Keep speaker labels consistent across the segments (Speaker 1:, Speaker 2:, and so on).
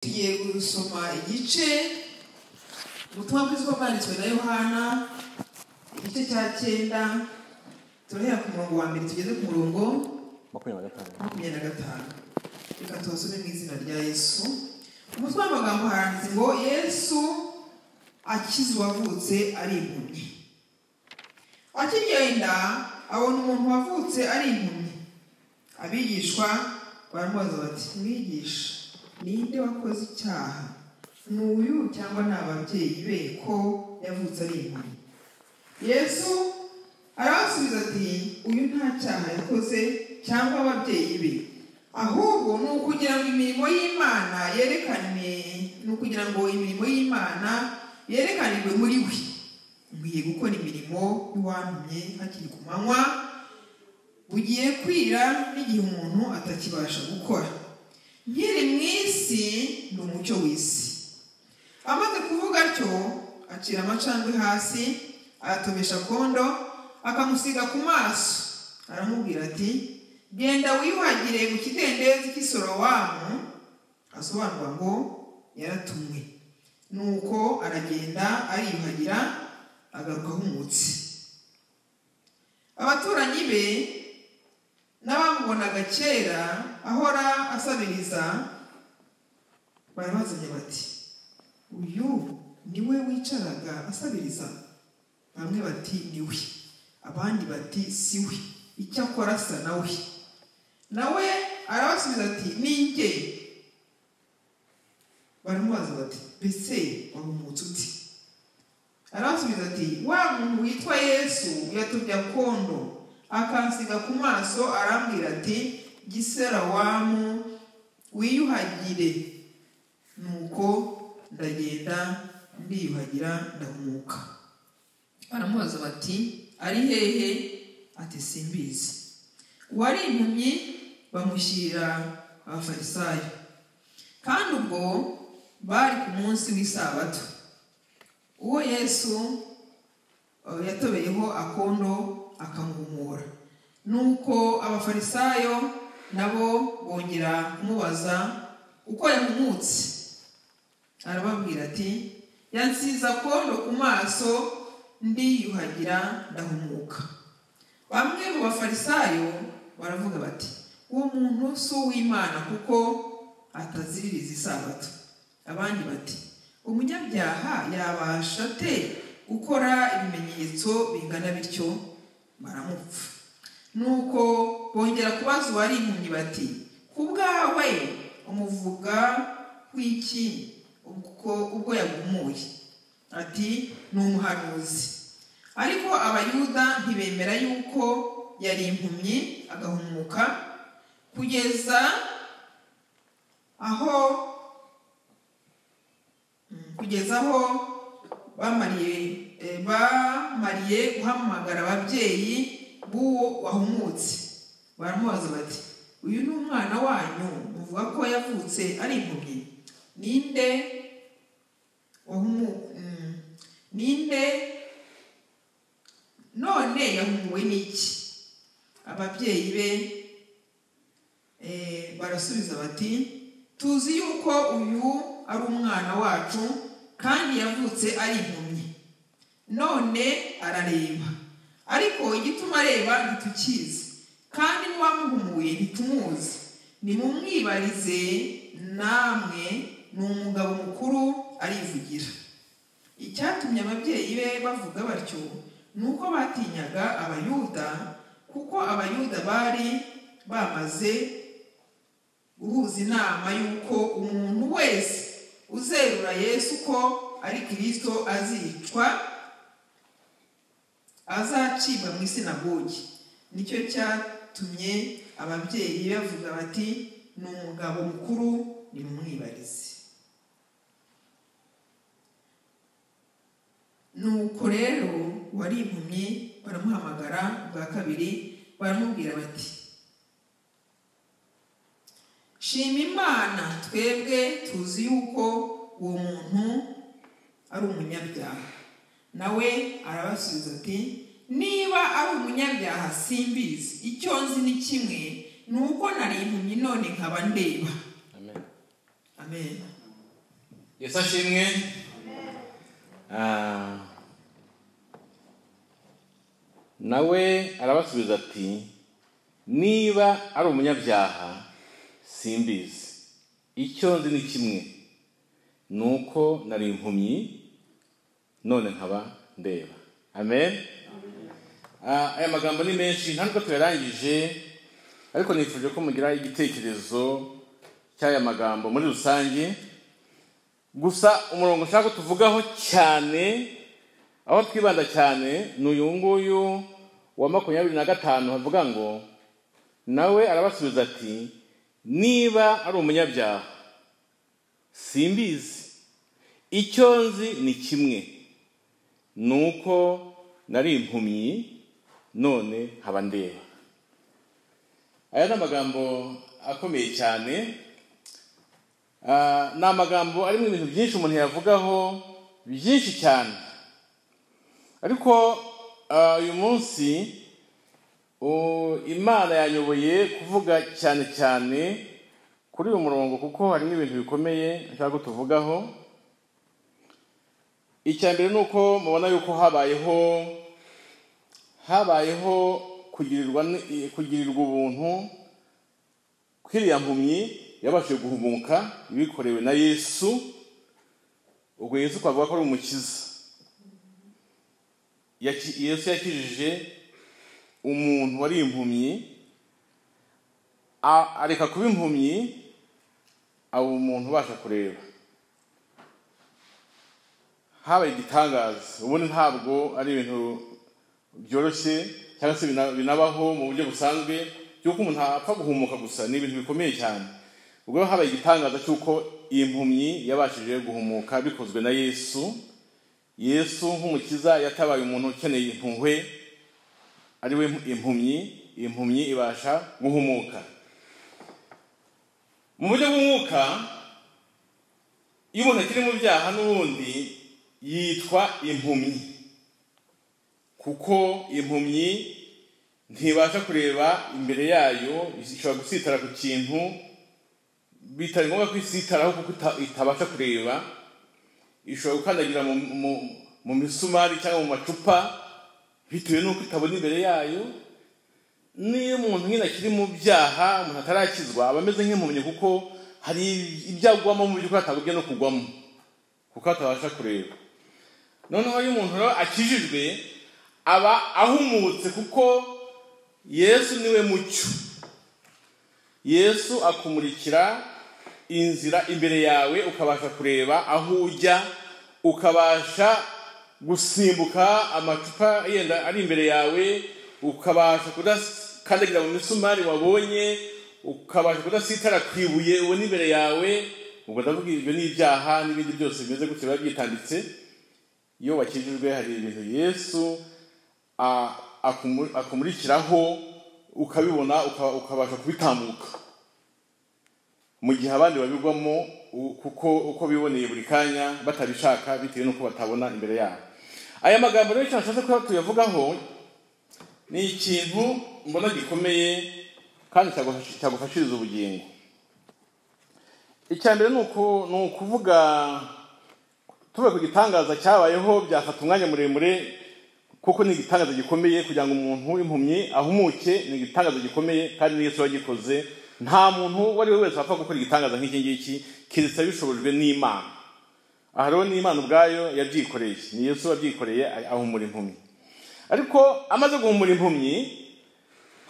Speaker 1: tugiye gusoma igice ubutumwa bwiza bwanditswe na yohana igice cya cyenda turahera ku murongo wa mbere tugeze ku murongo
Speaker 2: makumyabiri na gatanu
Speaker 1: makumyabiri na gatanu reka tubasome mu izina rya yesu umutwe w'amagambo handitse ngo yesu akize uwavutse ari impumyi akigenda abona umuntu wavutse ari impumyi abigishwa baramubaza bati mwigisha ninde wakoze icyaha ni uyu cyangwa ni ababyeyi be ko yavutse ari impumyi yesu arabasubiza ati uyu nta cyaha yakoze cyangwa ababyeyi be ahubwo ni ukugira ngo imirimo y'imana yerekane ni ukugira ngo imirimo y'imana yerekanirwe muri we nkwiye gukora imirimo y'uwantumye hakiri ku manywa bugiye kwira n'igihe umuntu atakibasha gukora nkiri mu isi ni umucyo w'isi amaze kuvuga atyo acira amacandwe hasi ayatomesha kondo akamusiga ku maso aramubwira ati genda wiyuhagire mu kidendezi cy'isorowamu asobanurwa ngo yaratumwe nuko aragenda ariyuhagira agaruka ahumutse abaturanyi be n'abamubonaga kera ahora asabiriza barabazanye bati uyu niwe wicaraga asabiriza bamwe bati ni we abandi bati si we icyakora asa na we nawe arabasubiza ati ni njye baramubaza bati mbese wari umutsi uti arabasubiza ati wa muntu witwa yesu yatubya kondo akansiga ku maso arambwira ati giserawamu wiyuhagire nuko ndagenda ndiyuhagira ndahumuka baramubaza bati ari hehe ati simbizi uwari impumyi bamushyira abafarisayo kandi ubwo bari ku munsi w'isabato uwo yesu eh, yatobeyeho akondo akamuhumura nuko abafarisayo nabo bongera kumubaza uko yahumutse arababwira ati yansize akondo ku maso ndiyuhagira ndahumuka bamwe mu bafarisayo baravuga bati uwo muntu si uw'imana kuko ataziririza isabato abandi bati umunyabyaha yabasha ate gukora ibimenyetso bingana bityo baramupfa nuko bongera kubaza uwari impumyi bati ku bwawe umuvuga kw'iki ubwo ubwo yagumuye ati ni umuhanuzi ariko abayuda ntibemera yuko yari impumyi agahumuka kugeza aho mm, kugeza aho bamariye eh, bamariye guhamagara ababyeyi b'uwo wahumutse baramubaza bati uyu ni umwana wanyu muvuga ko yavutse ari impumyi ninde wahumu mm, ninde none yahumuwe n'iki ababyeyi be eh, barasubiza bati tuzi yuko uyu ari umwana wacu kandi yavutse ari impumyi none arareba ariko igituma areba ntitukizi kandi n'uwamuhumuye ntitumuzi nimumwibarize namwe ni umugabo mukuru arivugira icyatumye ababyeyi be bavuga batyo ni uko batinyaga abayuda kuko abayuda bari bamaze guhuza inama y'uko umuntu wese uzerura yesu ko ari kirisito azicwa azacibwa mu isinagogi nicyo cyatumye ababyeyi bavuga bati ni umugabo mukuru nimumwibarize nuko rero uwari impumyi baramuhamagara bwa kabiri baramubwira bati shima imana twebwe tuzi yuko uwo muntu ari umunyabyaha nawe arabasubiza ati niba ari umunyabyaha simbizi icyo nzi ni kimwe ni uko nari impumyi none nkaba ndeba
Speaker 2: amen
Speaker 1: amen
Speaker 2: yesu ashimwe Ah, nawe arabasubiza ati niba ari umunyabyaha simbizi icyo nzi ni kimwe ni uko nari impumyi none nkaba ndeba amen Ah, aya magambo ni menshi nta nubwo tuyarangije ariko nifuje ko mugira igitekerezo cy'aya magambo muri rusange gusa umurongo ushaka tuvugaho cyane aho twibanda cyane ni uyu nguyu wa makumyabiri na gatanu havuga ngo nawe arabasubiza ati niba ari umunyabyaha simbizi icyo nzi ni kimwe ni uko nari impumyi none nkaba ndeba aya ni amagambo akomeye cyane Ah, ni amagambo arimo ibintu byinshi umuntu yavugaho byinshi cyane ariko ah, uyu munsi u- imana yanyoboye kuvuga cyane cyane kuri uyu murongo kuko harimo ibintu bikomeye nshaka ko tuvugaho icya mbere ni uko mubona yuko habayeho habayeho kugirirwa ni- kugirirwa ubuntu kwiriya mpumyi yabashije guhumuka ibikorewe na yesu ubwo yesu twavuga ko ari umukiza Yaki- yesu yakijije umuntu wari impumyi a- areka kuba impumyi aba umuntu ubasha kureba habaye igitangaza ubundi ntabwo ari ibintu byoroshye cyangwa se bina- binabaho mu buryo busanzwe by'uko umuntu apfa guhumuka gusa ni ibintu bikomeye cyane ubwo habaye igitangaza cy'uko iyi mpumyi yabashije guhumuka bikozwe na yesu yesu nk'umukiza yatabaye umuntu ukeneye impuhwe ari we impumyi iyi mpumyi ibasha guhumuka mu buryo bw'umwuka iyo umuntu akiri mu byaha n'ubundi yitwa impumyi kuko impumyi ntibasha kureba imbere yayo ishobora gusitara ku kintu bitari ngombwa ko isitaraho kuko ita- itabasha kureba ishobora gukandagira mu, mu, mu misumari cyangwa mu macupa bitewe n'uko itabona imbere yayo niyo umuntu nyine akiri mu byaha umuntu atarakizwa aba ameze nk'impumyi kuko hari ibyo agwamo mu by'ukuri atagobye no kugwamo kuko atabasha kureba noneho iyo umuntu rero akijijwe aba ahumutse kuko yesu niwe mucyo yesu akumurikira inzira imbere yawe ukabasha kureba aho ujya ukabasha gusimbuka amacupa yenda ari imbere yawe ukabasha kudakandagira mu misumari wabonye ukabasha kudasitara ku ibuye ubona imbere yawe ubwo ndavuga ibyo ni ibyaha n'ibindi byose bimeze gutyo biba byitambitse iyo wakijijwe hari ibintu yesu a- akumu- akumurikiraho ukabibona uka- ukabasha kubitambuka mu gihe abandi babigwamo u- kuko uko biboneye buri kanya batabishaka bitewe n'uko batabona imbere yabo aya magambo rero icyo nashatse kuba tuyavugaho ni ikintu mbona gikomeye kandi cyagufasha- cyagufashiriza ubugingo icya mbere ni uku- ni ukuvuga tuvuye ku gitangaza cyabayeho byafata umwanya muremure kuko ni igitangaza gikomeye kugira ngo umuntu w'impumyi ahumuke ni igitangaza gikomeye kandi ni Yesu wagikoze nta muntu uwo ari we wese wapfa gukora igitangaza nk'iki ngiki keretse abishobojwe n'imana aha rero ni imana ubwayo yabyikoreye ni yesu wabyikoreye ahumura impumyi ariko amaze guhumura impumyi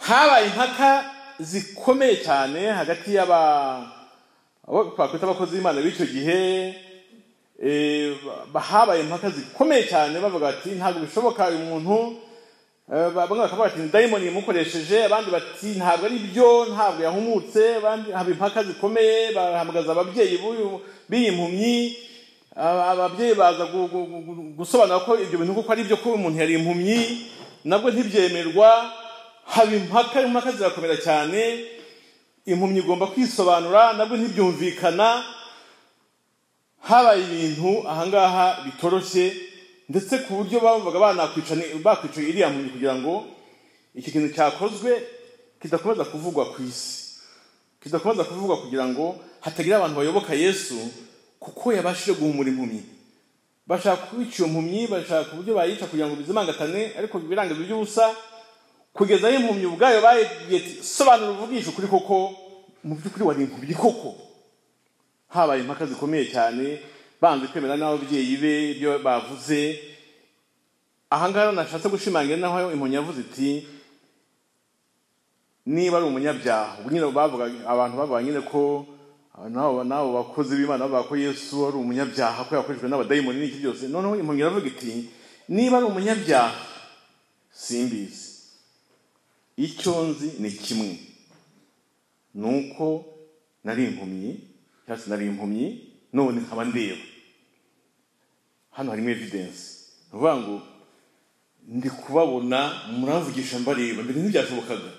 Speaker 2: habaye impaka zikomeye cyane hagati y'aba abo twakwita abakozi b'imana b'icyo gihe Eh, ba- habaye impaka zikomeye cyane bavuga bati ntabwo bishoboka uyu muntu Eh, bamwe bakavuga bati dayimoni yamukoresheje abandi bati ntabwo ari byo ntabwo yahumutse abandi haba impaka zikomeye bahamagaza ababyeyi b'uyu- b'iyi mpumyi Aba- ababyeyi baza gu- gu- gu- gu- gusobanura ko ibyo bintu kuko ari byo kuba umuntu yari impumyi nabwo ntibyemerwa haba impaka impaka zirakomera cyane impumyi igomba kwisobanura nabwo ntibyumvikana habaye ibintu ahangaha bitoroshye ndetse ku buryo bavuga banakwicana bakwicaye iriya muntu kugira ngo iki kintu cyakozwe kidakomeza kuvugwa ku isi kidakomeza kuvugwa kugira ngo hatagira abantu bayoboka yesu kuko yabashije guhumura impumyi bashaka kwica iyo mpumyi bashaka uburyo bayica kugira ngo bizimangatane ariko biranga iby'ubusa kugeza aho impumyi ubwayo bayibwiye ati sobanura uvugisha ukuri koko mu by'ukuri wari impumyi koko habaye impaka zikomeye cyane banze kwemera n'ababyeyi be ibyo bavuze ahangaha nashatse gushimangira naho impumyi yavuze iti niba ari umunyabyaha ubwo nyine bavuga abantu bavuga nyine ko nabo nabo bakozi b'imana bavuga ko yesu ari umunyabyaha ko yakoreshejwe n'abadayimoni n'iki byose noneho impumyi iravuga iti niba ari umunyabyaha simbizi icyo nzi ni kimwe ni uko nari impumyi cyangwa se nari impumyi none nkaba ndeba hano harimo evidensi ni ukuvuga ngo ndi kubabona muramvugisha mbareba mbere ntibyashobokaga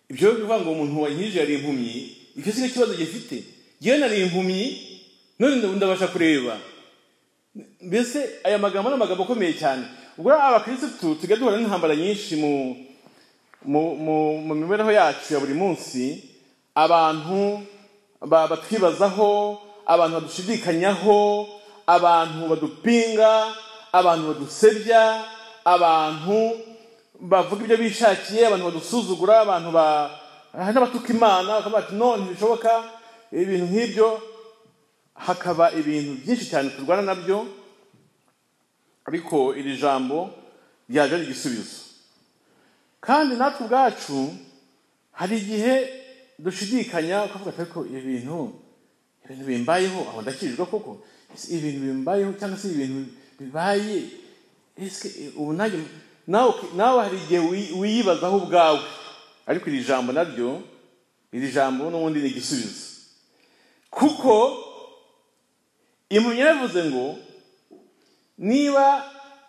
Speaker 2: ibyo rero bivuga ngo umuntu wankije yari impumyi icyo si cyo kibazo gifite yewe nari impumyi none ndabu ndabasha kureba mbese aya magambo ni amagambo akomeye cyane ubwo rero abakirisitu tujya duhura n'intambara nyinshi mu mu- mu mu mibereho yacu ya buri munsi abantu ba- batwibazaho abantu badushidikanyaho abantu badupinga abantu badusebya abantu bavuga ibyo bishakiye abantu badusuzugura abantu ba- hari n'abatuka imana bakavuga ati none ntibishoboka ibintu nk'ibyo hakaba ibintu byinshi cyane turwana nabyo ariko iri jambo ryaje ari igisubizo kandi natwe ubwacu hari igihe dushidikanya ukavuga ati ariko ibi bintu ibintu bimbayeho aho ndakijijwe koko Ese ibintu bimbayeho cyangwa se ibintu bibaye ese ubu nanjye nawe nawe hari igihe wi- wiyibazaho ubwawe ariko iri jambo naryo iri jambo n'ubundi ni igisubizo kuko impumyi yaravuze ngo niba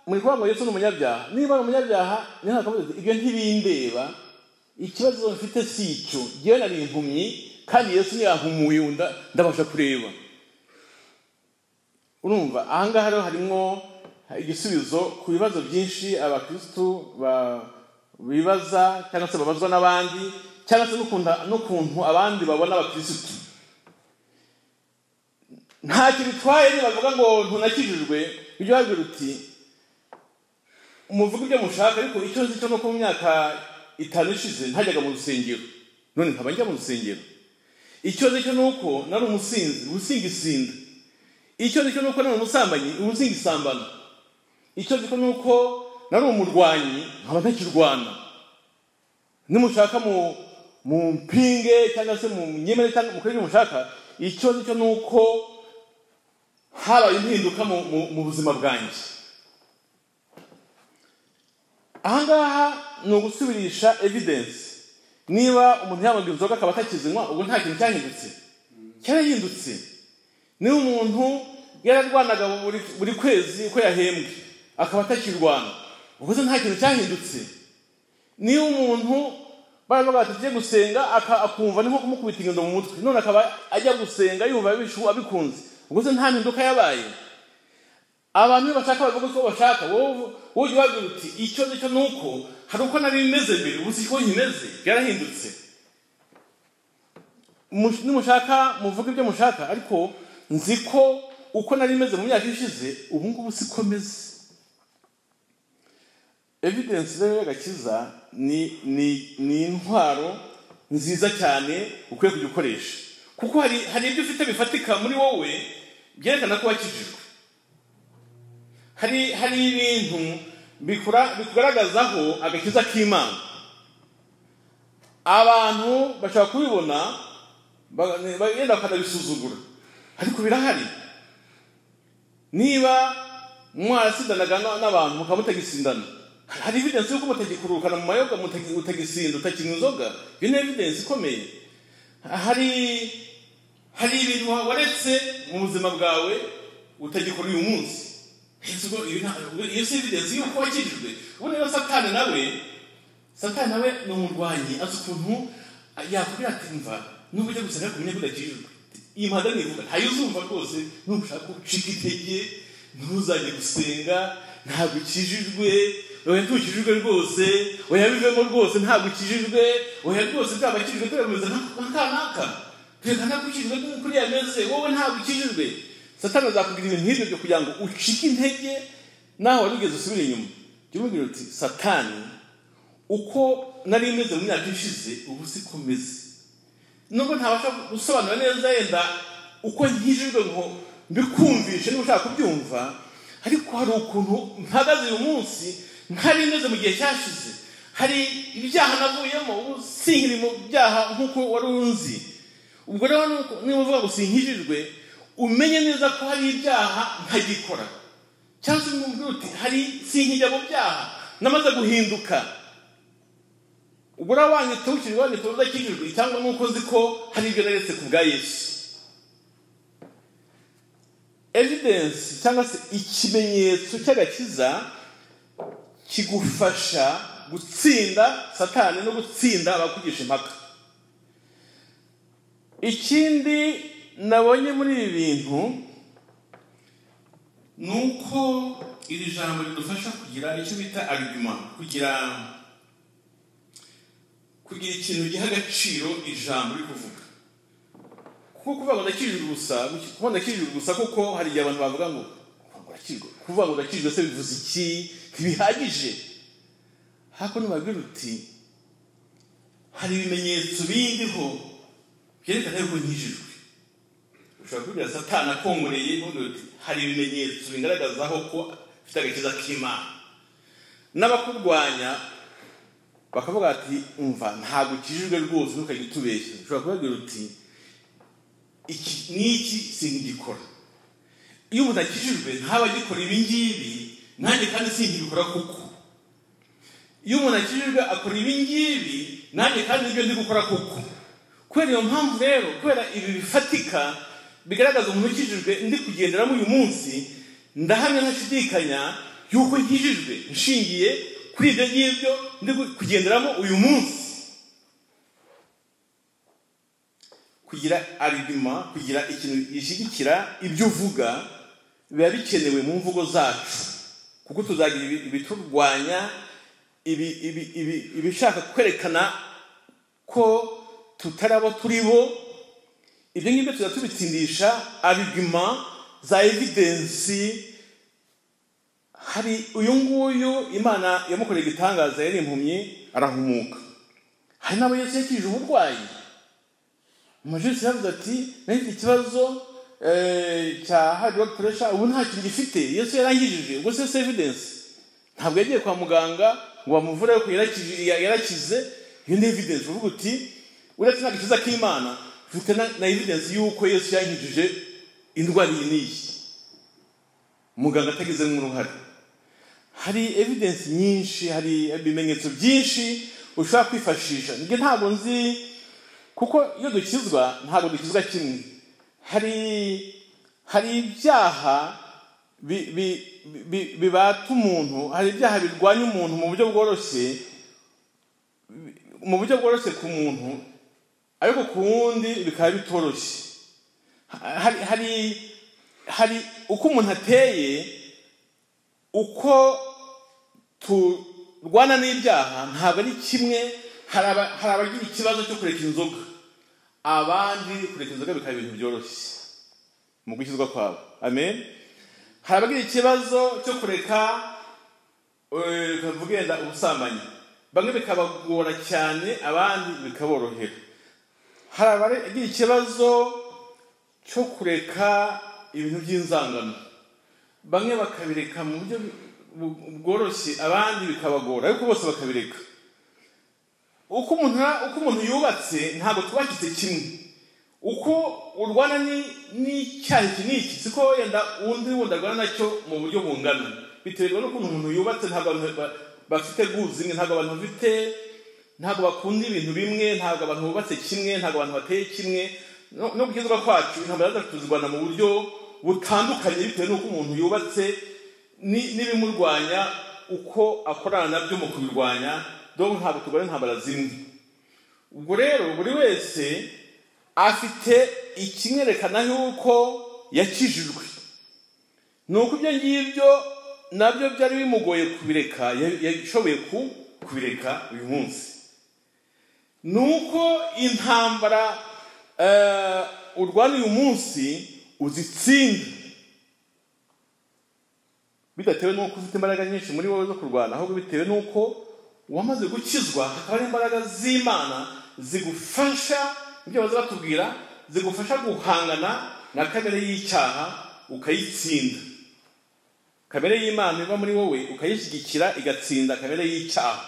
Speaker 2: muri kuvuga ngo yesu ni umunyabyaha niba ari umunyabyaha niho hakavuga ati ibyo ntibindeba ikibazo mfite si icyo ngewe nari impumyi kandi yesu ntiyankumuye nda ndabasha kureba urumva ahangaha rero harimo igisubizo ku bibazo byinshi abakirisitu ba- bibaza cyangwa se babazwa n'abandi cyangwa se n'ukunda- n'ukuntu abandi babona abakirisitu ntacyo bitwaye nibavuga ngo ntunakijijwe ibyo bagira uti muvuga ibyo mushaka ariko icyo nzi cyo nuko mu myaka itanu ishize ntajyaga mu rusengero none nkaba njya mu rusengero icyo nzi cyo nuko nari umusinzi ubusinga isinda icyo nzi cyo nuko nari umusambanyi ubusinga isambana icyo nzi cyo nuko nari umurwanyi nkaba ntakirwana nimushaka mu mu mpinge cyangwa se mu nyemere cyangwa mukore ibyo mushaka icyo nicyo ni uko habaye impinduka mu, mu, mu buzima bwanjye ahangaha ni ugusubirisha evidence niba umuntu yanywa inzoga akaba atakizinywa ubwo nta kintu cyahindutse cyarahindutse niba umuntu yararwanaga buri, buri kwezi uko yahembwe akaba atakirwana ubwo se nta kintu cyahindutse niba umuntu baravuga bati tujye gusenga aka- akumva ni nko kumukubita ingendo mu mutwe none akaba ajya gusenga yumva abishu abikunze ubwo se nta mpinduka yabaye abantu iyo bashaka bavuga uko bashaka wowe wowe ujya ubabwira uti icyo nicyo ni uko hari uko nari bimeze mbere ubu siko nkimeze byarahindutse Mush- nimushaka muvuga ibyo mushaka ariko nzi ko uko nari meze mu myaka ishize ubu ngubu siko meze evidensi rero y'agakiza ni ni ni intwaro nziza cyane ukwiye kujya ukoresha kuko hari hari ibyo ufite bifatika muri wowe byerekana ko wakijijwe hari hari ibintu bikura- bikugaragazaho agakiza k'imana abantu bashobora kubibona ba- bagenda bakanabisuzugura ariko birahari niba mwarasindanaga na- n'abantu mukaba mutagisindana hari evidensi yuko mutagikurukana mu mayoga mutagi- mutagisinda utakinywa inzoga iyo ni evidensi ikomeye hari hari ibintu waretse mu buzima bwawe utagikora uyu munsi Ese ubwo iyo nta- ubwo iyo si evidensi yuko wakijijwe ubu rero satani nawe satani nawe ni umurwanyi azi ukuntu yakubwira ati mva nubwo ujya gusenga kumenya ko udakijijwe iyi mpanda nivuga ntayo uzumva rwose nubwo ushaka gucika intege ntuzajye gusenga ntabwo ukijijwe oya ntukijijwe rwose oya bivemo rwose ntabwo ukijijwe oya rwose ntabwo akijijwe turemeza nka naka twerekana ko ukijijwe nk'uko uriya ameze wowe ntabwo ukijijwe satani azakubwira ibintu nk'ibyo byo kugira ngo ucike intege naho wari ugeze usubire inyuma jya umubwira uti satani uko nari imeze mu myaka ishize ubu siko meze nubwo ntabasha gusobanura neza yenda uko nkijijwe ngo mbikumvishe niba ushaka kubyumva ariko hari ukuntu mpagaze uyu munsi ntari imeze mu gihe cyashize hari ibyaha navuyemo ubu sinkiri mu byaha nk'uko wari unzi ubwo rero nuko niba uvuga ngo sinkijijwe umenye neza ko hari ibyaha ntagikora cyangwa se ngo uti hari sinkijya mu byaha namaze guhinduka ubwo rero wanyita ukijwe wanyita udakijijwe cyangwa nuko uzi ko hari ibyo neretse ku bwa yesu evidensi cyangwa se ikimenyetso cy'agakiza kigufasha gutsinda satani no gutsinda abakugisha impaka ikindi nabonye muri ibi bintu ni uko iri jambo ridufasha kugira icyo bita argument kugira kugira ikintu giha agaciro ijambo uri kuvuga kuko kuvuga ngo ndakijijwe gusa kuba ndakijijwe gusa kuko hari igihe abantu bavuga ngo kuvuga ngo ndakijijwe se bivuze iki ntibihagije hako ntibabwira uti hari ibimenyetso bindiho byerekana yuko nkijijwe ushobora kubwira satani akongoreye ubundi uti hari ibimenyetso bigaragazaho ko ufite agakiza k'imana n'abakurwanya bakavuga bati umva ntabwo ukijijwe rwose ntukajya utubeshya ushobora kubabwira uti iki n'iki singikora iyo umuntu akijijwe ntaba agikora ibi ngibi nanjye kandi singikora kuko iyo umuntu akijijwe akora ibi ngibi nanjye kandi nibyo ndi gukora kuko kubera iyo mpamvu rero kubera ibi bifatika bigaragaza umuntu ukijijwe ndi kugenderamo uyu munsi ndahamya ntashidikanya yuko nkijijwe nshingiye kuri ibyo ngibyo ndi kugenderamo uyu munsi kugira arigima kugira ikintu gishyigikira ibyo uvuga biba bikenewe mu mvugo zacu kuko tuzagira ibiturwanya ibishaka kwerekana ko tutari abo turi bo ibyo ngibyo tujya tubitsindisha arigima za evidensi hari uyu nguyu imana yamukoreye igitangaza yari impumyi arahumuka hari n'abo Yesu yakijije uburwayi umujurisi yavuze ati nari ikibazo cya hard work pressure ubu nta kintu gifite yesu yarangijije ubwo se evidence ntabwo yagiye kwa muganga ngo bamuvure yuko yarakize iyo ni evidence uvuga uti uretse nta gakiza k'imana ufite na evidence y'uko yesu yangijije indwara iyi n'iyi muganga atagizemo uruhare hari evidence nyinshi hari ibimenyetso byinshi ushobora kwifashisha njye ntabwo nzi kuko iyo dukizwa ntabwo dukizwa kimwe hari hari ibyaha bibata umuntu hari ibyaha birwanya umuntu mu buryo bworoshye mu buryo bworoshye ku muntu ariko ku wundi bikaba bitoroshye hari hari uko umuntu ateye uko turwana n'ibyaha ntabwo ari kimwe hari abagira ikibazo cyo kureka inzoga abandi kureka inzoga bikaba ibintu byoroshye mu gushyirwa kwabo amen hari abagira ikibazo cyo kureka wenda ubusambanyi bamwe bikabagora cyane abandi bikaborohera hari abagira ikibazo cyo kureka ibintu by'inzangano bamwe bakabireka mu buryo bworoshye abandi bikabagora ariko bose bakabireka uko umuntu yubatse ntabwo tubakitse kimwe uko urwana n'icyaha iki n'iki siko wenda undi wundi arwana nacyo mu buryo bungana biterwa n'ukuntu umuntu yubatse ntabwo abantu bafite guzi imwe ntabwo abantu bafite ntabwo bakunda ibintu bimwe ntabwo abantu bubatse kimwe ntabwo abantu bateye kimwe no gukizwa kwacu intambara tuzirwana mu buryo butandukanye bitewe n'uko umuntu yubatse n'ibimurwanya uko akorana nabyo mu kubirwanya dore ntabwo tugura intambara zimwe ubwo rero buri wese afite ikimwerekana y'uko yakijijwe ni uko ibyo ngibyo nabyo byari bimugoye kubireka yashoboye kubireka uyu munsi ni uko intambara urwana uyu munsi uzitsinda bidatewe n'uko ufite imbaraga nyinshi muri wowe zo kurwana ahubwo bitewe n'uko wamaze gukizwa hakaba hari imbaraga z'imana zigufasha ibyo baza batubwira zigufasha guhangana na kamere y'icyaha ukayitsinda kamere y'imana iba muri wowe ukayishyigikira igatsinda kamere y'icyaha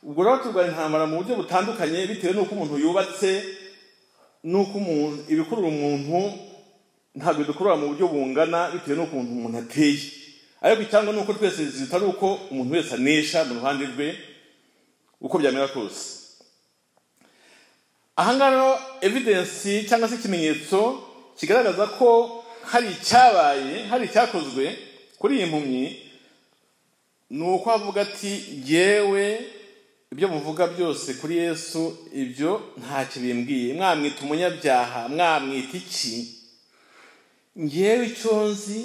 Speaker 2: ubwo rero turwanya intambara mu buryo butandukanye bitewe n'uko umuntu yubatse n'uko umuntu ibikurura umuntu ntabwo bidukurura mu buryo bungana bitewe n'ukuntu umuntu ateye ariko icyangwa ni uko twese zita ari uko umuntu wese anesha mu ruhande rwe uko byamera kose ahangaha rero evidensi cyangwa se ikimenyetso kigaragaza ko hari icyabaye hari icyakozwe kuri iyi mpumyi ni uko avuga ati yewe ibyo muvuga byose kuri yesu ibyo ntacyo bimbwiye mwamwita umunyabyaha mwamwita iki ngewe icyo nzi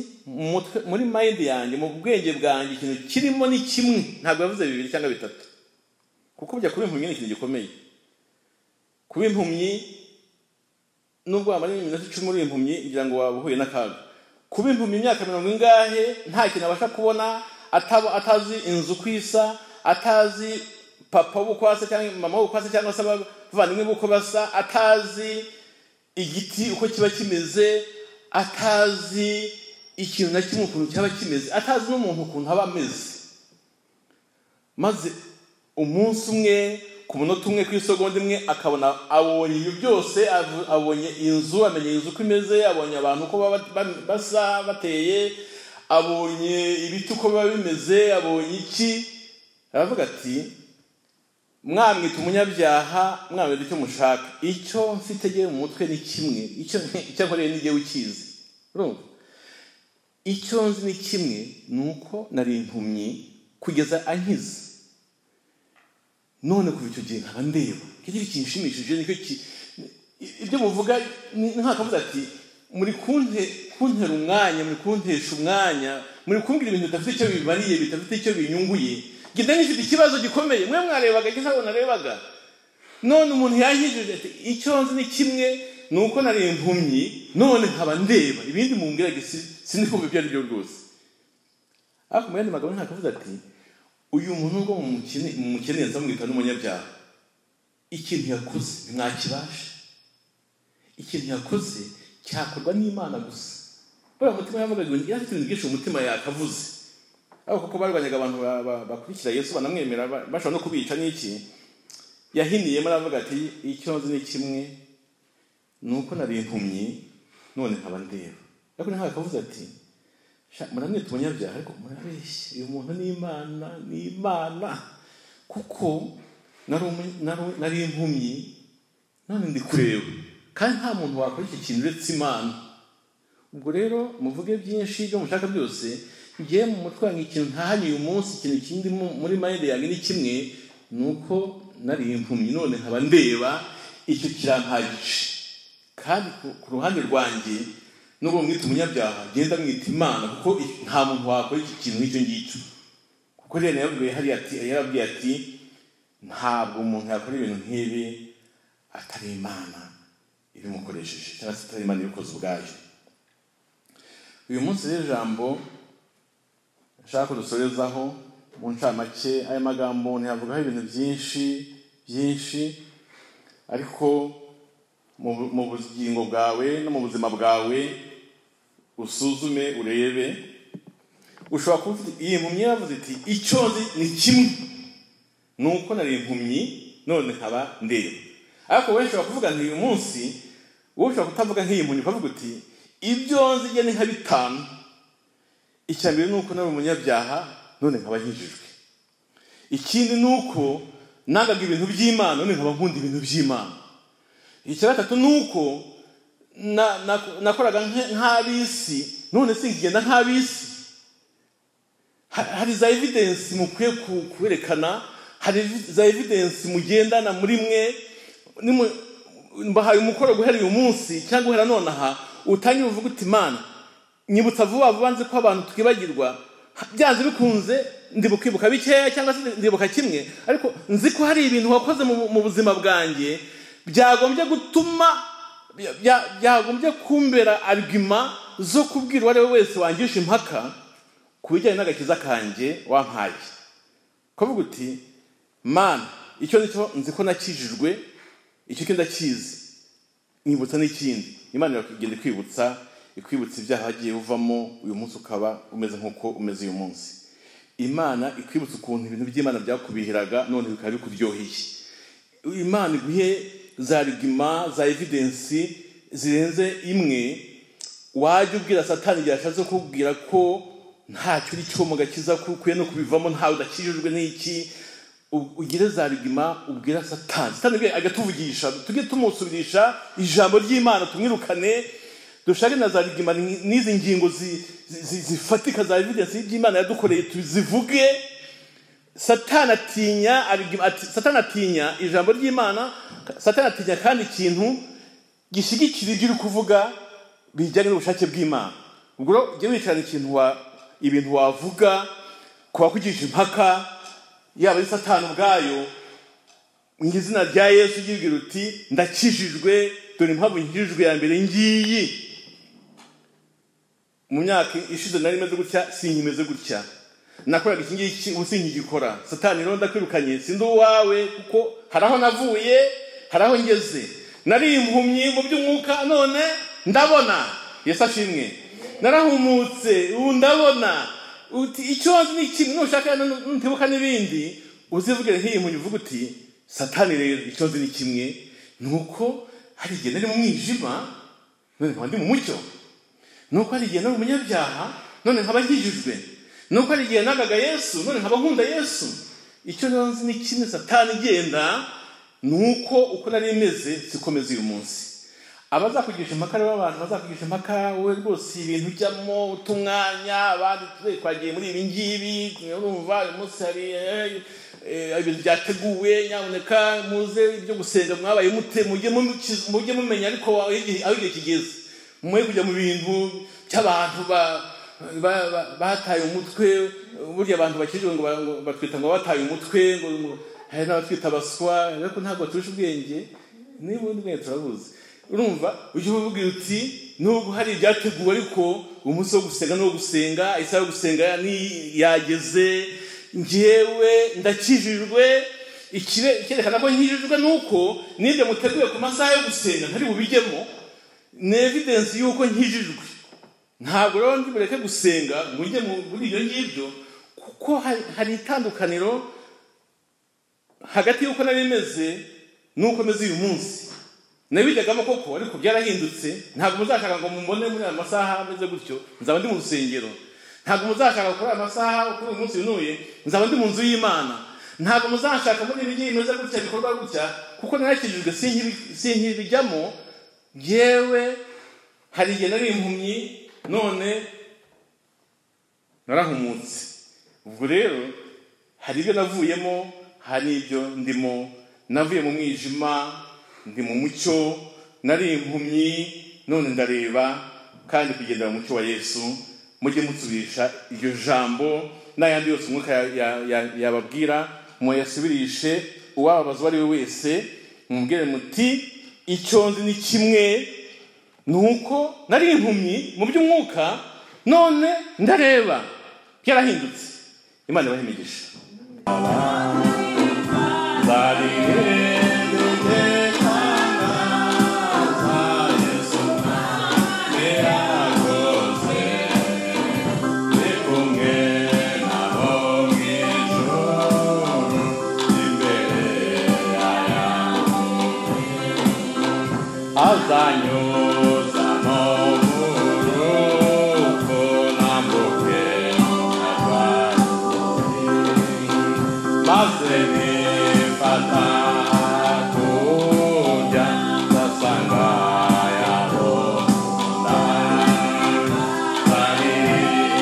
Speaker 2: muri mayindi yanjye mu bwenge bwanjye ikintu kirimo ni kimwe ntabwo yavuze bibiri cyangwa bitatu kuko kujya kuba impumyi ni ikintu gikomeye kuba impumyi nubwo wamara iminota icumi uri impumyi ngira ngo waba uhuye n'akaga kuba impumyi imyaka mirongo ingahe nta kintu abasha kubona atazi inzu uko isa atazi papa w'ukwase cyangwa mama w'ukwase cyangwa se abavandimwe b'uko basa atazi igiti uko kiba kimeze atazi ikintu na kimwe ukuntu cyaba kimeze atazi n'umuntu ukuntu aba ameze maze umunsi umwe ku munota umwe ku isogonda imwe akabona abonye ibyo byose abonye inzu amenye inzu uko imeze abonye abantu uko basa bateye abonye ibiti uko biba bimeze abonye iki aravuga ati mwamwita umunyabyaha mwamwita icyo mushaka icyo mfite ngewe mu mutwe ni kimwe icyo nkoreye ni ngewe ukizi urumva icyo nzi ni kimwe ni uko nari impumyi kugeza ankize none kuva icyo gihe nkaba ndeba ikindi kinshimishije nicyo ibyo muvuga ni nk'akavuze ati muri kuntera umwanya muri kuntesha umwanya muri kumbwira ibintu bidafite icyo bimariye bidafite icyo binyunguye genda nifite ikibazo gikomeye mwe mwarebaga gisa ngo narebaga none umuntu yankijije ati icyo nzi ni kimwe ni uko nari impumyi none nkaba ndeba ibindi mumbwira sinzi kumva ibyo ari byo rwose ariko mu yandi magambo ntakavuze ati uyu muntu ubwo mumukene nzamwita n'umunyabyaha ikintu yakoze ntimwakibasha ikintu yakoze cyakorwa n'imana gusa buriya umutima yavugaga ngo afite ibintu byinshi mu mutima yakavuze ariko kuko barwanyaga abantu bakurikira yesu banamwemera bashobora no kubica n'iki yahiniyemo aravuga ati icyo nzi ni kimwe ni uko nari impumyi none nkaba ndeba ariko ntabwo akavuze ati muramwita umunyabyaha ariko murabeshya uyu muntu ni imana ni imana kuko nari impumyi none ndi kureba kandi nta muntu wakora iki kintu uretse imana ubwo rero muvuge byinshi ibyo mushaka byose ngewe mu mutwe wanjye ikintu ntahanye uyu munsi ikintu kindi muri mayindi yanjye ni kimwe ni uko nari impumyi none nkaba ndeba icyo kirampagije kandi ku ruhande rwanjye nubwo mwita umunyabyaha genda mwita imana kuko nta muntu wakora iki kintu nk'icyo ngicyo kuko rero yarabwiye hariya ati yarabwiye ati ntabwo umuntu yakora ibintu nk'ibi atari imana ibimukoresheje cyangwa se atari imana ibikoze ubwayo uyu munsi rero ijambo nshaka dusorezaho mu ncamake aya magambo ntiyavugaho ibintu byinshi byinshi ariko mu bugingo bwawe no mu buzima bwawe usuzume urebe ushobora kuba ufite iyi mpumyi yavuze iti icyo nzi ni kimwe ni uko nari impumyi none nkaba ndeba ariko wowe ushobora kuvuga nti uyu munsi wowe ushobora kutavuga nk'iyi mpumyi ukavuga uti ibyo nzi njye ni nka bitanu icya mbere ni uko nari umunyabyaha none nkaba nkijijwe ikindi ni uko nangaga ibintu by'imana none nkaba nkunda ibintu by'imana icya gatatu ni uko nakoraga nk'ab'isi none singigenda nk'ab'isi hari za evidensi mukwiye kwerekana hari za evidensi mugendana muri mwe mbahaye umukoro guhera uyu munsi cyangwa guhera nonaha utanye uvuga uti imana nyibutsa vuba vuba nzi ko abantu twibagirwa byanze bikunze ndibukwibuka bikeya cyangwa se ndibuka kimwe ariko nzi ko hari ibintu wakoze mu buzima bwanjye byagombye gutuma byagombye kumbera arwima zo kubwira uwo ari we wese wangisha impaka ku bijyanye n'agakiza kanjye wampaye kuvuga uti mana icyo nicyo nzi ko nakijijwe icyo kindi ndakizi nkibutsa n'ikindi imana iragenda ikwibutsa ikwibutsa ibyaha wagiye uvamo uyu munsi ukaba umeze nk'uko umeze uyu munsi imana ikwibutsa ukuntu ibintu by'imana byakubihiraga none bikaba bikuryoheye imana iguhe za rigima za evidensi zirenze imwe wajya ubwira satani igihe ashatse kukubwira ko ntacyo uri cyo mu gakiza ko ukwiye no kubivamo ntawe udakijijwe n'iki ugire za rigima ubwira satani satani ubwe agatuvugisha tujye tumusubirisha ijambo ry'imana tumwirukane dushake na za rigima n'izi ngingo zi- zi- zifatika za evidensi by'imana yadukoreye tuzivuge satani atinya arigima- ati- satani atinya ijambo ry'imana satani atinya kandi ikintu gishyigikira ibyo uri kuvuga bijyanye n'ubushake bw'imana ubwo rero jya wicarana ikintu wa ibintu wavuga kuba kugisha impaka yaba ari satani ubwayo mu izina rya yesu ugibwira uti ndakijijwe dore impamvu nkijijwe ya mbere ngiyi mu myaka ishize nari meze gutya sinkimeze gutya nakoraga iki ngiki ubu sinkigikora satani rero ndakwirukanye sindi uwawe kuko hari aho navuye hari aho ngeze nari impumyi mu by'umwuka none ndabona yesu ashimwe narahumutse ubu ndabona uti icyo wazi ni kimwe nushaka ntibuka n'ibindi uzivugire nk'iyi mpumyi uvuga uti satani rero icyo nzi ni kimwe ni uko hari igihe nari mu mwijima none nkaba ndi mu mucyo ni uko hari igihe nari umunyabyaha none nkaba nkijijwe ni uko hari igihe nagaga yesu none nkaba nkunda yesu icyo rero nzi ni kimwe satani igenda ni uko uko nari meze sikomeza uyu munsi abazakugisha impaka rero abantu bazakugisha impaka wowe rwose ibintu ujyamo uta umwanya abandi twe twagiye muri ibi ngibi urumva uyu munsi hari eh, eh, ibintu byateguwe nyamuneka muze ibyo gusenga mwabaye mute mujye mu- mujye mumenya ariko aho igihe aho igihe kigeze mwe kujya mu bintu by'abantu ba- ba- ba- bataye umutwe burya abantu bakijijwe ngo ba- ngo batwita ngo bataye umutwe ngo ngo hari n'abatwita abaswa ariko ntabwo baturusha ubwenge niba ubundi bwenge turabuzi urumva ujye uvuga uti nubwo hari ibyateguwe ariko umunsi wo gusenga ni uwo gusenga isaha yo gusenga ni- yageze ngewe ndakijijwe ikibe- icyerekana ko nkijijwe ni uko nibyo muteguye ku masaha yo gusenga ntari bubijyemo ni evidensi y'uko nkijijwe ntabwo rero ndi bureke gusenga ngo njye mu- muri ibyo ngibyo kuko hari- hari itandukaniro hagati y'uko nari meze n'uko meze uyu munsi nabijyagamo koko ariko byarahindutse ntabwo muzashaka ngo mumone muri aya masaha ameze gutyo nzaba ndi mu rusengero ntabwo muzashaka kuri aya masaha kuri uyu munsi unuye nzaba ndi mu nzu y'imana ntabwo muzashaka muri ibi ngibi bimeze gutya bikorwa gutya kuko narakijijwe sinkibi- sinkibijyamo yewe hari igihe nari impumyi none narahumutse ubwo rero hari ibyo navuyemo hari n'ibyo ndimo navuye mu mwijima ndi mu mucyo nari impumyi none ndareba kandi kugendera mu mucyo wa yesu mujye musubirisha iryo jambo n'ayandi yose umwuka ya- ya- ya- yababwira muyasubirishe uwababaza uwo ari we wese mubwire muti icyo nzi ni kimwe nuko nari impumyi mu by'umwuka none ndareba byarahindutse imana ibahe imigisha azanyoza muburuko nambuke abarwayi maze nifata kurya ndasanga yabo bari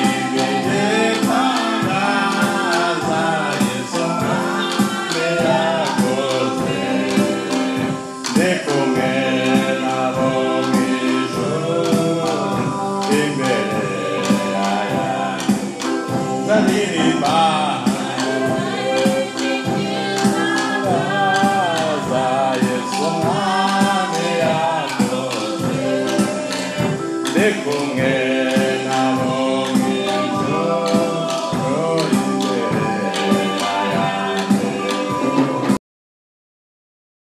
Speaker 2: imbere tangaza yesu mwami yakoze Bye.